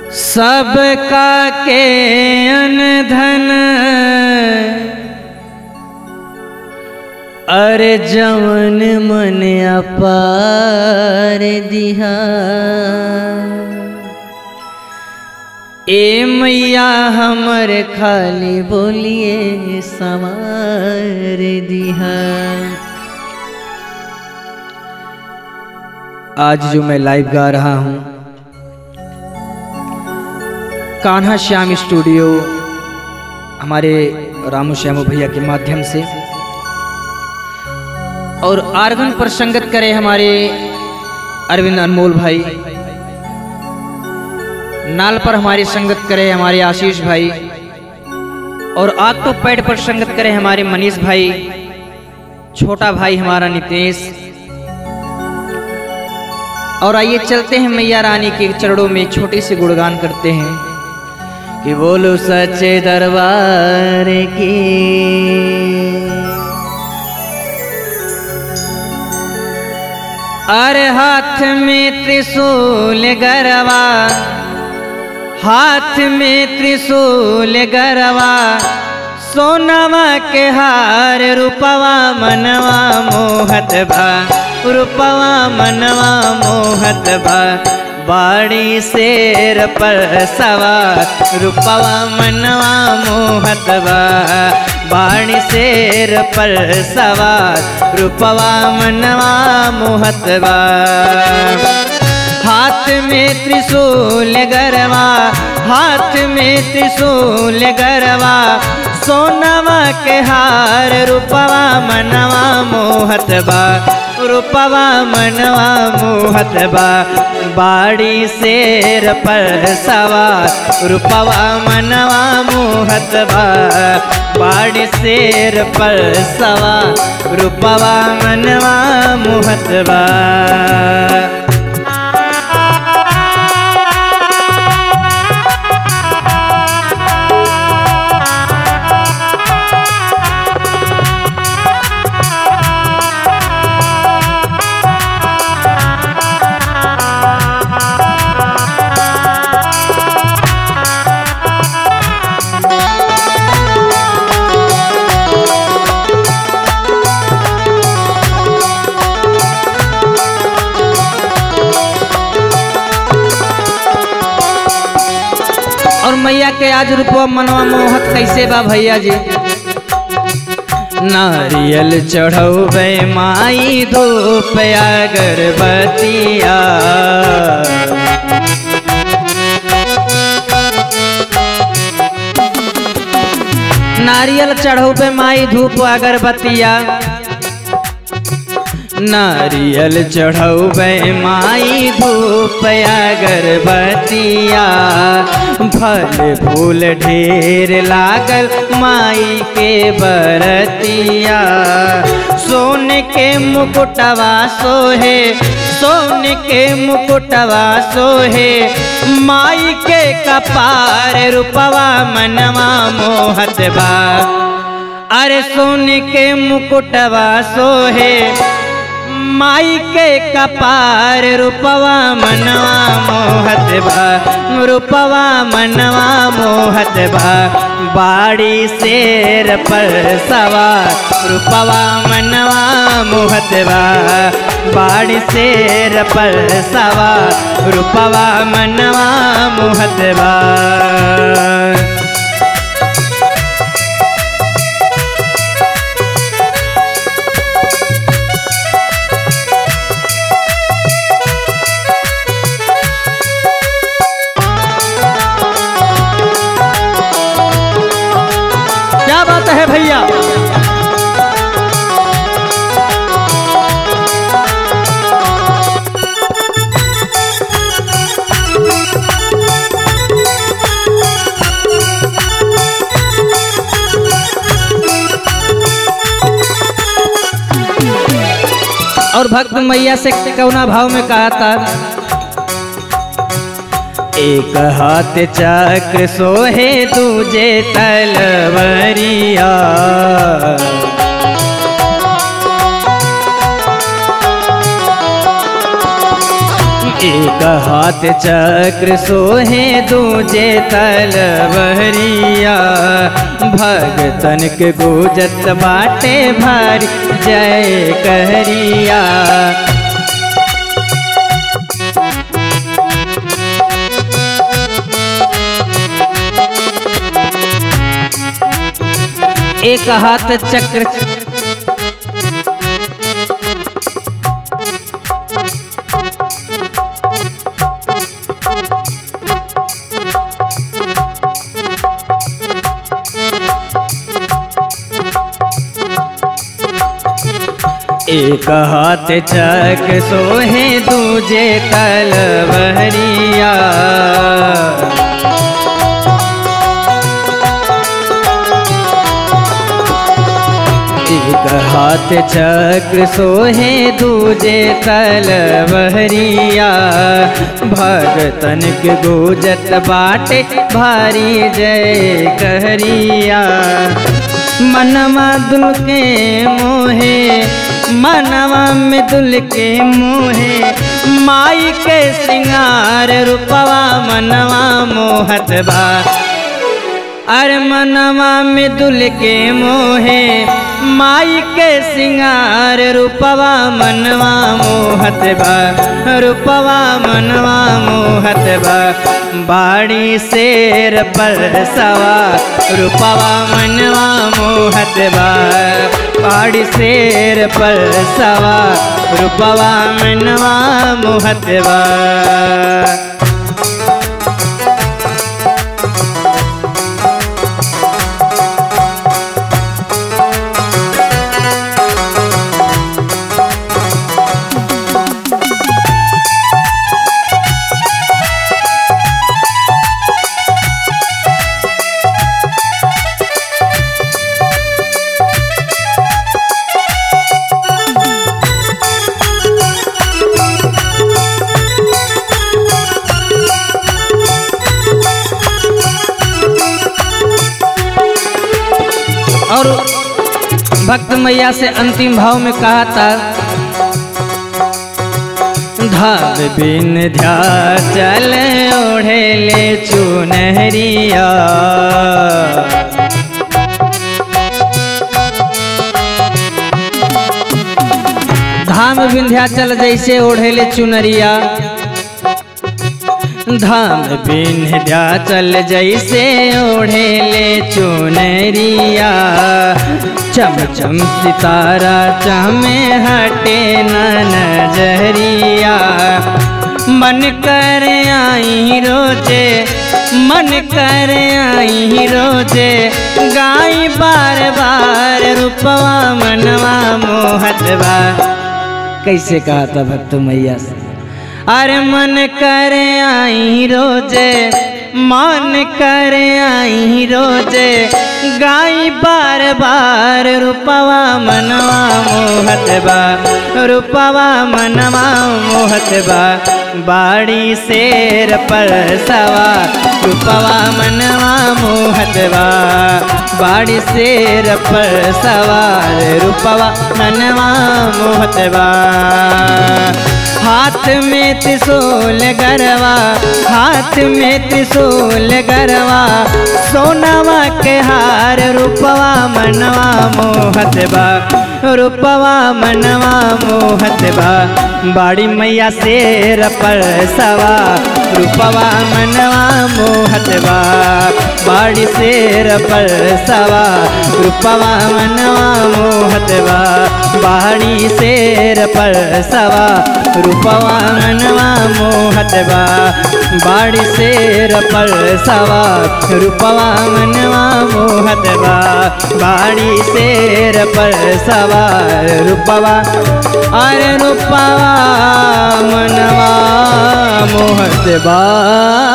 सबका के अनधन अरे जवन मन अपार दिहा ए मैया हमर खाली बोलिए सवार दिहा आज जो मैं लाइव गा रहा हूँ कान्हा श्याम स्टूडियो हमारे रामू श्यामू भैया के माध्यम से और आर्गन पर संगत करे हमारे अरविंद अनमोल भाई नाल पर हमारी संगत करे हमारे आशीष भाई और आग तो पैड पर संगत करे हमारे मनीष भाई छोटा भाई हमारा नितेश और आइए चलते हैं मैया रानी के चरणों में छोटे से गुणगान करते हैं कि बोलो सच्चे दरबार की अरे हाथ में त्रिशूल गरवा हाथ में त्रिशूल गरवा सोनवा के हार रूपवा मनवा मोहत भा रूपवा मनवा मोहत भा बाड़ी शेर पर सवार रूपवा मनवा मोहत बा बाड़ी शेर पर सवार रूपवा मनवा मोहत बा हाथ में त्रिशूल गरवा हाथ में त्रिशूल गरवा सोनवा के हार रूपवा मनवा मोहत बा रूपवा मनवा मोहत बा बाड़ी शेर पर सवार रूपवा मनवा मोहत बा बाड़ी शेर पर सवार रूपवा मनवा मोहत बा और मैया के आज रूपवा मनवा मोहत कैसे बा भैया जी नारियल चढ़ौबे माई धूप अगरबतिया नारियल चढ़ौबे माई धूप अगरबतिया नारियल चढ़ौबे माई धूप अगरबतिया फल फूल ढेर लागल माई के बरतिया सोन के मुकुटवा सोहे सोन के मुकुटवा सोहे माई के कपार रूपवा मनवा मोहत बा अरे सोन के मुकुटवा सोहे माई के कपार रूपवा मनवा मोहत बा रूपवा मनवा मोहत बा बाड़ी शेर पर सवार रूपवा मनवा मोहत बा बाड़ी शेर पर सवार रूपवा मनवा मोहत बा क्या बात है भैया और भक्त मैया से कौना भाव में कहा था एक हाथ चक्र सोहे तुझे तलवरिया एक हाथ चक्र सोहे दूजे तलवरिया भगतन के गुजत बाटे भारी जय कहरिया एक हाथ चक्र एक हाथ चक सोहे दूजे तलवरिया एक हाथ चक्र सोहे दूजे तलवरिया भगतन के गुजत बाटे भारी जय कहरिया मनवा दुल के मोहे मनवा में दुल के मोहे माई के सिंगार रूपवा मनवा मोहत बा अरे मनवा में दुल के मोहे माई के सिंगार रूपवा मनवा मोहत बा रूपवा मनवा मोहत बा बाड़ी शेर पर सवा रूपवा मनवा मोहत बा बाड़ी शेर पर सवा रूपवा मनवा मोहत बा और भक्त मैया से अंतिम भाव में कहा था धाम बिन ध्या चल ओढ़े ले चुनहरिया धाम विंध्याचल जैसे ओढ़ेले चुनरिया धाम विंध्याचल जैसे ओढ़ेले चुनरिया चम चम सितारा चमे हटे न नजरिया मन कर आई रोजे मन कर आई रोजे गाई बार बार रूपवा मनवा मोहतवा कैसे कहा था भक्त मैया से अरे मन कर आई रोजे मन कर आई रोजे गाई बार बार रूपवा मनवा मोहत बा रूपवा मनवा मोहत बा बाड़ी शेर पर सवा रूपवा मनवा मोहत बा बाड़ी शेर पर सवार रूपवा मनवा मोहत बा हाथ में त्रिशूल गरवा हाथ में त्रिशूल गरवा सोनावा के हार रूपवा मनवा मोहत बा रूपवा मनवा मोहत बा बाड़ी मैया शेर पर सवा रूपवा मनवा मोहत बा बाड़ी शेर पर सवा रूपवा मनवा मोहत बा बाड़ी शेर पर सवा रूपवा मनवा मोहत बा बाड़ी शेर पर सवा रूपवा मनवा मोहत बा बाड़ी शेर पर सवा रूपवा अरे रूपवा मनवा मोहत बा